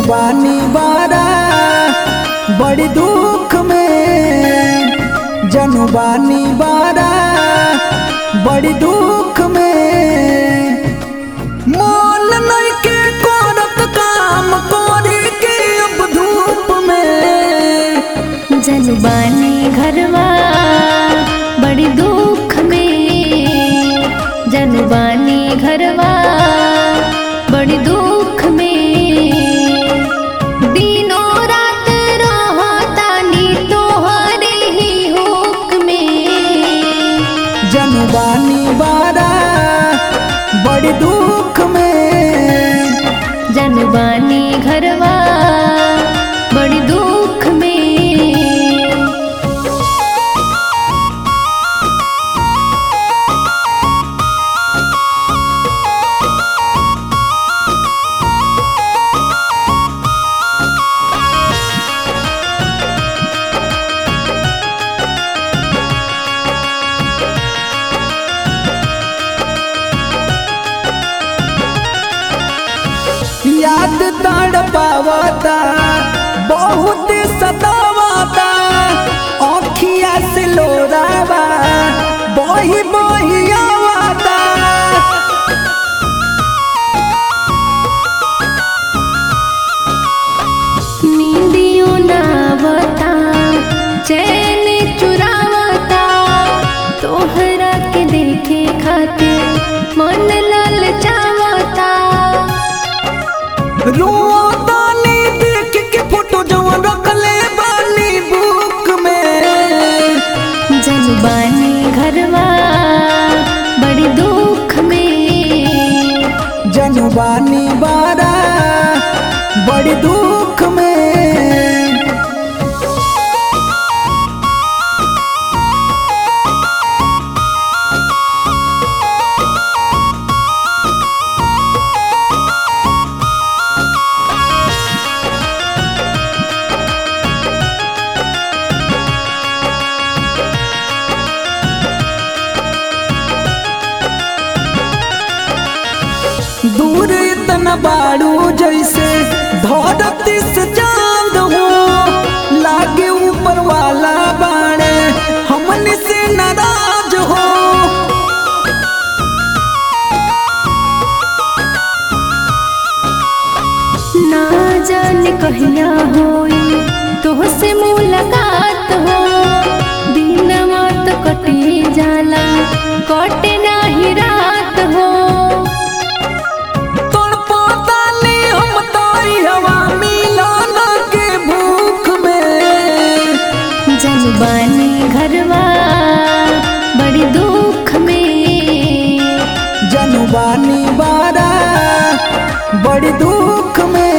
जनुबानी बारा बड़ी दुख में जनुबानी बारा बड़ी दुख में मोल नइखे करत काम करे के अब धूप में जलबानी घरवा बड़ी दुख में जनबानी घरवा बड़ी दुख में दिनों रात रहतानी तोहरे ही हुक में जनुबानी बारा बड़ी दुख में जनबानी घरवा बड़ी दुख में याद तड़ पावता बहुत सतावता आँखिया से लोरावा बही बही आवता नींदियों नावता चैन चुरावता तोहरा के देखे खातिर मन ललचावता रोतानी देख के फोटो जवन रखले बानी बुक में जनबानी घरवा बड़ी दुख में जनुबानी बारा बड़ी दुख में दूर इतना बाड़ू जैसे धरती से चांद हो लागे ऊपर वाला बाड़े हमन से नाराज हो ना जाने कहिया होई तोहसे मुलाकात हो दिनवा तो कटे जाला कटे नाही रात हो तड़पतानी हम तारी हवा मिलन के भूख में जनबानी घरवा बड़ी दुख में जनुबानी बारा बड़ी दुख में